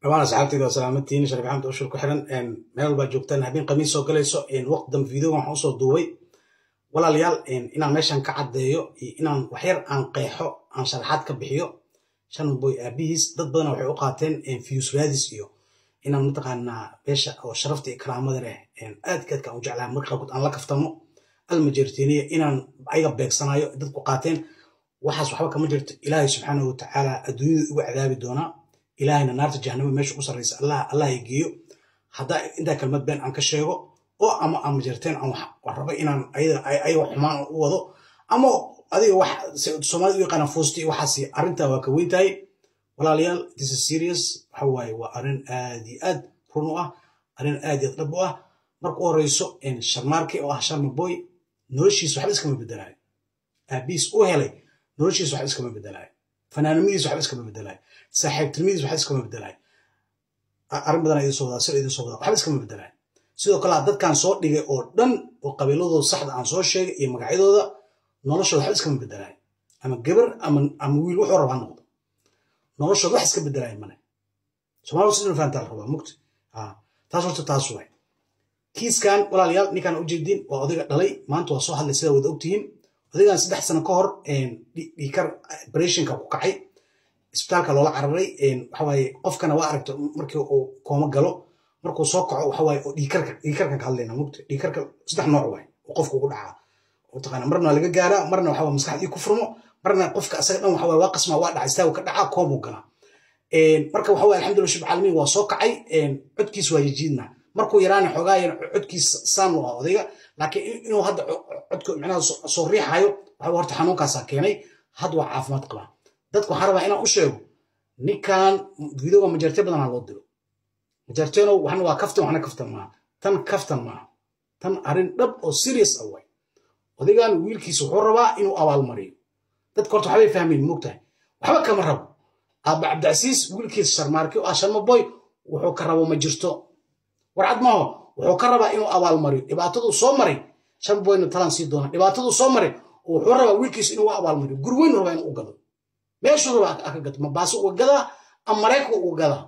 dhamaan asxaabtayda waa salaamatiini sharif axmed ushur ku xiran meel walbaa joogtaan habeen khamiis soo galayso waqti dambe videoga waxaan usoo duubay walaalayaal inaan meeshan ka caddeeyo iyo inaan waxyar aan qeexo aan sharaxaad ka bixiyo shanman boy aabihiis dad badana waxay u qaateen fiyus raadis iyo inaan mataqaanaa beesha oo sharafta iyo karaamada leh aadka aadka aan u jeclaha marka qaarkood aan la kaftamo almajeerteeniya inaan ayaga beegsanayo dadku qaateen waxaas waxba kama jirto ilaahay subxaanahu watacaala adduunyada ugu cadaabi doonaa ilaahayna naarta jahanama meesha ku sarraysa allah allah ay geeyo haddaa intaa kelmad been aan ka sheego oo ama aan majarteen aan wax rabo inaan ayaga xumaan u wado ama adiga wax soomaalida u yaqaana fuusta iyo waxaasi arrintaa waa ka weyn tahay walaalayaal this is serious waxa waaye waa arrin aad iyo aad run u ah arrin aad iyo aad dhab u ah marka u horeyso sharmaarki oo ah sharma boy noloshiisa waxba iskama bedelaayo aabihiis u helay noloshiisa waxba iskama bedelaayo fanaanimadiisa waxba iskama bedelaayo saaxiibtinimadiisa waxba iskama bedelaayo arrin badan idin soo wadaa sir idin soo wadaa waxba iskama bedelaayo sidoo kale dadkan soo dhigay oo dhan oo qabiiladooda saxda aan soo sheegay iyo magacyadooda noloshooda waxba iskama bedelaayo ama gabar ama ama wiil wuxuu rabaa noqdo noloshooda wax iska bedelaayo male soomaalida sidin fahantaa la rabaa mugti taas horta taas waay kiiskan walaalayaal ninkaan ujeedin waa odayga dhalay maanta waa soo hadlay sidaa wada ogtihiin odaygan saddex sano ka hor dhiikar operationka ku kacay isbitaalka loola cararay waxawaaye qofkana waa aragto markii uu kooma galo markuu soo kaco waxawaaye oo dhiikarka dhiikarkan ka hadlayna mugta dhiikarka saddex nooc waay oo qofka ugu dhacaa mataqaana marna laga gaaraa marna waxawaa maskaxdii ku furmo marna qofka asaga dhan waxawaaye waa qasmaa waa dhaca istaagu ka dhacaa koomuu galaa marka waxawaaye alxamdulillah shub caalamiin waa soo kacay codkiis waa yajiidna markuu yaraana xogaayan codkiis saan u ah odayga laakiin inuu hadda codka micnaha soo riixayo waxa horta xanuunkaasaa keenay had waa caafimaad qabaa dadku waxaan rabaa inaan u sheego ninkan videoga majartee badanaa loo diro majarteeno waxna waa kaftan waxna kaftan maaha tan kaftan maaha tan arrin dhab oo serious ah waay odaygan wiilkiisa wuxuu rabaa inuu abaalmariyo dadka horta waxbay fahmayn moogtahay waxba kama rabo aaba cabdicasiis wiilkiisa sharmaarki oo ah sharma boy wuxuu ka rabo ma jirto warcad maho wuxuu ka rabaa inuu abaalmariyo dhibaataduu soo maray sharma boyna talaan sii doona dhibaataduu soo maray wuxuu rabaa wiilkiisa inuu abaalmariyo gurweyn rabaa inuu u gado meeshuu rabaa aka gato mabaaso uga gadaa ama maraykanka uga gadaa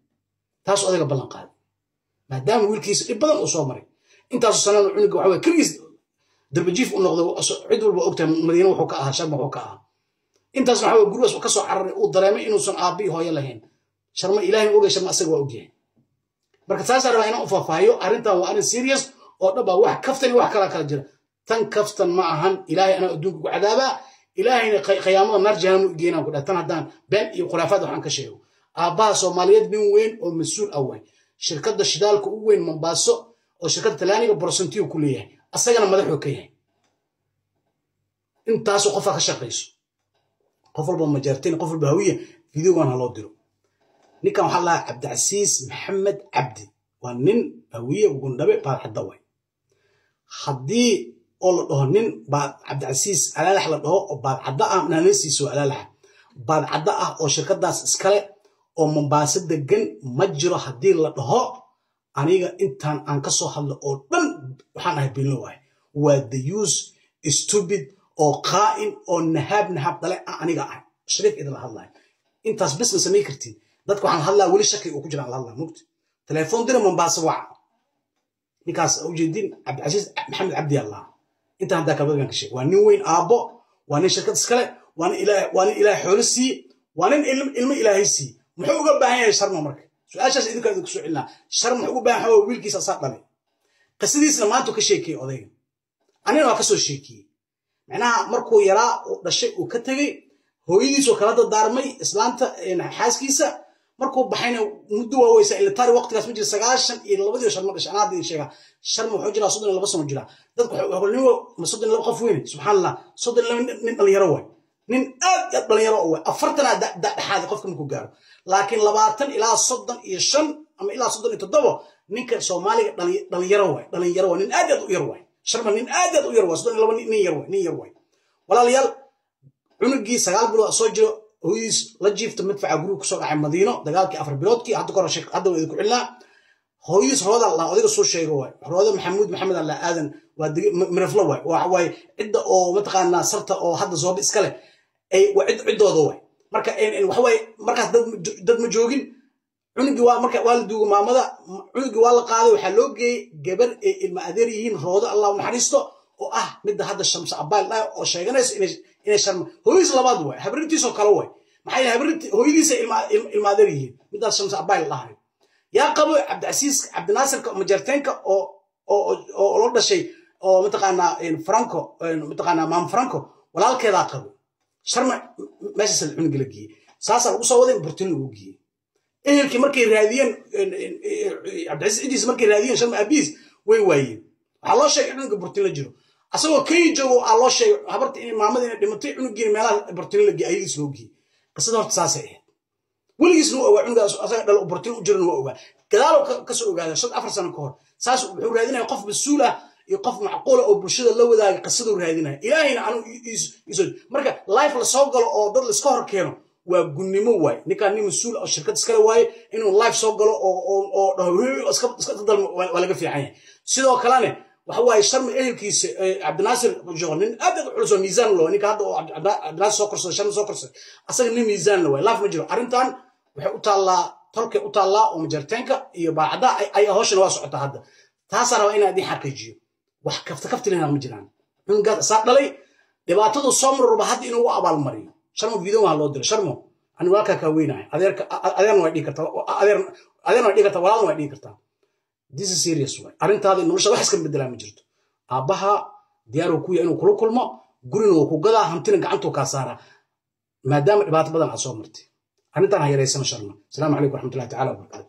taas odayga ballan qaaday maadaama wiilkiisa dhib badan uu soo maray intaasu sanana cunuga waxa keligiis darbajiif u noqday cid walba ogtahay madiine wuxuu ka ahaa sharma wuxuu ka ahaa intaasna waxa gurigaas ka soo cararay uu dareemay inuusan aabbii hooyo lahayn sharma ilaahay ogay sharma asaga waa ogyahay marka taasaa rabaa inaan u faahfaahiyo arrintan waa arrin serious oo dhaba wax kaftan iyo wax kalaa kala jira tan kaftan ma ahan ilaahay anaa adduunka ku cadaabaa ilaahayna khiyaamada naar jahanam u geynaan ku dhaha tan haddaan been iyo khuraafaad waxaan ka sheego aabbaha soomaaliyeed nin weyn oo mas-uul ah waay shirkadda shidaalka u weyn mombaaso oo shirkadda talaaniga borosentiyo ku leeyahay asagana madaxuu ka yahay intaasoo qofaa ka shaqayso qof walba majaarteen qof walba hawiya videogan ha loo diro ninkan waxaa lahaa cabdicasiis maxamed cabdi waa nin hawiye gundhabe baadxadda waay haddii oo la dhaho nin baad cabdicasiis alaalax la dhaho oo baadcadda ah naanasiiso alaalaxa baadcadda ah oo shirkadaas iskale oo mombaaso degan ma jiro haddii la dhaho aniga intaan aan ka soo hadlo oo dhan waxaan ahay binlo waay waa the use stupid oo qaa'in oo nahaab nahaab dhale ah aniga ah shariif idinla hadlayo intaas bisna samay kartiin dadka waxaan hadlaa weli shaki uu ku jiraan la hadlaa mugti telefoon dira mombaaso waca ninkaas ujeedin cabdicasiis maxamed cabdi allah intaan haddaa kabadgan ka sheeg waa nin weyn aabbo waa nin shirkad iskale waa nin ilaahay xoolo siiye waa nin ilmo ilaahay siiye muxuu uga baahan yahay sharma marka su-aashaas idinkaa idinku soo celinaa sharma muxuu uga baahan yahay wiilkiisa asaa dhalay qisadiisna maanta ka sheekiyey odayga anina waa ka soo sheekiyey macnaha markuu yaraa uu dhashay uu ka tegey hooyadiisoo kala dadaarmay islaanta xaaskiisa markuu baxayna muddo waa weysa ilitaari waqtigaas ma jira sagaashan iyo labadii sharma dhashay anaa hadda sheegaa sharma wuxuu jiraa soddon iyo laba sano jiraa dadku nin soddon iyo laba qof weyne subxaan allah soddon iyo laba nin dhalinyaro waay nin aad aad dhalinyaro u waay afartana dhexaadi qofka markuu gaaro laakiin labaatan ilaa soddon iyo shan ama ilaa soddon iyo toddobo ninka soomaaliga dhalinyaro waay dhalinyaro waay nin aad aad u yar waay sharma nin aad aad u yar waay soddon iyo laba nin yar waay nin yar waay walaalayaal cunugii sagaal bilood soo jiro hooyadiis la jiifta madfaca guriga kusoo dhacay madiino dagaalkii afar biloodkii hadda kor hadda waa idinku celinaa hooyadiis rooda la odayga soo sheego waay rooda maxamuud maxamed alla aadan waa miraflo waay waxa waaye cidda oo mataqaanaa sarta oo hadda sooba iska leh waa ciddooda waay marka waxawaaye markaas dad ma joogin cunugii waa marka waa la duuga maamada cunugii waa la qaaday waxaa loo geeyey gabar ay ilma adeer yihiin roodo allah u naxariisto oo ah midda hadda shamse abaal dhaha oo sheeganayso inay sharma hooyadiis labaad waay habrintiisoo kale waay maxaa yeele habrinti hooyadiisa ilma adeer yihiin middaas shamse abaal dhahay yaa qabo cabdicasiis cabdinaasirka majarteenka oo oo loo dhashay oo mataqaanaa franco mataqaanaa maam franco walaalkeedaa qabo sharma meeshaas la cunuga la geeyey saasaa lagu soo waday burtin lagu geeyey ehelkii markay raadiyeen cabdicasiis cidiisa markay raadiyeen sharma abiis way waayeen waxaa loo sheegay cunuga burtin la jiro asagoo kenya joogo aa loo sheegay habarta in maamada inay dhimatay cunugiina meelaha burtin la geeyey ayadiis loo geeyey qisada horta saasay ahayd weligiisna waa ogaa cunugaas asaga dhalo burtin u jiran waa ogaa gadaalo kasoo ogaada shan afar sano ka hor saas wuxuu raadinaya qof mas-uul ah iyo qof macquula oo bulshada la wadaaga qisaduu raadinaya ilaahayna anu marka life lasoo galo oo dad laiska hor keeno waa gunnimo waay ninkaan nin mas-uul oo shirkad iskale waaye inuu life soo galo oo dhaho iska dalmo waa laga fiican yahay sidoo kalene waxa waaye sharmi ehelkiisa cabdinaasir jogo nin aad culus oo miisaan lo ninka hadda oo cabdinaasir soo korsada sharmi soo korsada asaga nin miisaan la waay life ma jiro arrintan waxay u taallaa tolkay u taallaa oo majarteenka iyo baacada ay hawshana waa socotaa hadda taasaa rabaa inaan idin xaqiijiyo wax kafta kaftilina ma jiraan cunugaad saa dhalay dhibaatadu soo marurba hadda inuu u abaalmariyo sharmo video waa loo diro sharmo ani walaalkaa kaa weynahay adeerka adeerna way dhigi kartaa adeer adeerna way dhigi kartaa walaalna way dhigi kartaa this is serious way arrintaada nolosha wax iska bedelaa ma jirto aabbaha diyaaruu ku yahay inuu kula kulmo gurina wuu ku gadaa hantina gacantuu kaa saaraa maadaama dhibaato badan aad soo martay arrintan ha yaraysana sharma asalaamu calaykum waraxmatullahi tacala wabarakaatu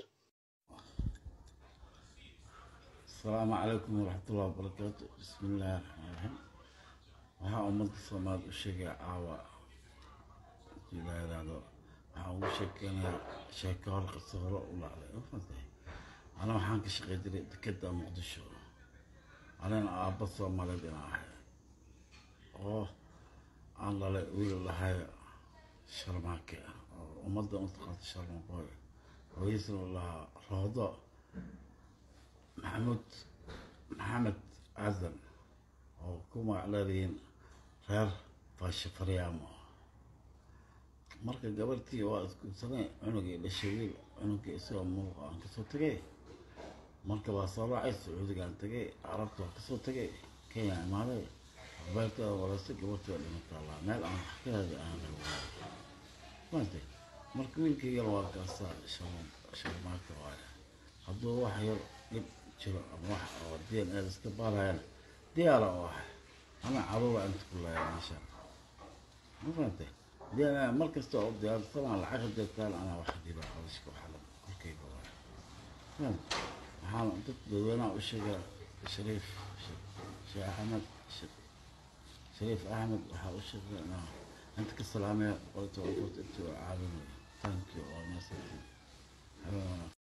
السلام عليكم ورحمة الله وبركاته بسم الله الرحمن الرحيم waxaa ummadda soomaad u sheegaya caawa ilaa yidhaahdo waxaan ugu sheekeynayaa sheeko hor qiso hore u dhacday ufantay ana waxaan ka shaqey jiray dekedda muqdisho anina aabba soomaaliyeed inaan ahay oo aan dhalay wiil lahay sharmaake oo ummadda u taqaanta sharmaqooy hooyadiisna u lahaa roodo maxamuud maxamed cadan oo ku magac leedihiin reer faashe faryaamo marka gabartii waa isguursanay cunugii dhashay wiil cunugii isagoo muuqa aan kasoo tegay marka waa soo raacay sacuudigaan tegay carabta waa kasoo tegay kenya imaaday abeerteeda walaystay gabartii waa dhimataa laa meel aan wax ka hada aan maanta marka wiilkaygana waa kaasaa sharmaaka waaye hadduu wax yar dhib jiro ama wax oo d n a iska baarayana diyaara oo ah ana caruura inta ku laaya meesha ma fahantay d n a mar kasta oo diyaarsanaa lacag hadeetaan anaa wax diba hawshka waxala korkayga waay fahanta waxaana dad dadweynaha u sheegaa shariif sheekh axmed shariif axmed waxaa u sheegay inaa inta ka salaamaya qolta intuu caawinayo thank you oo naasati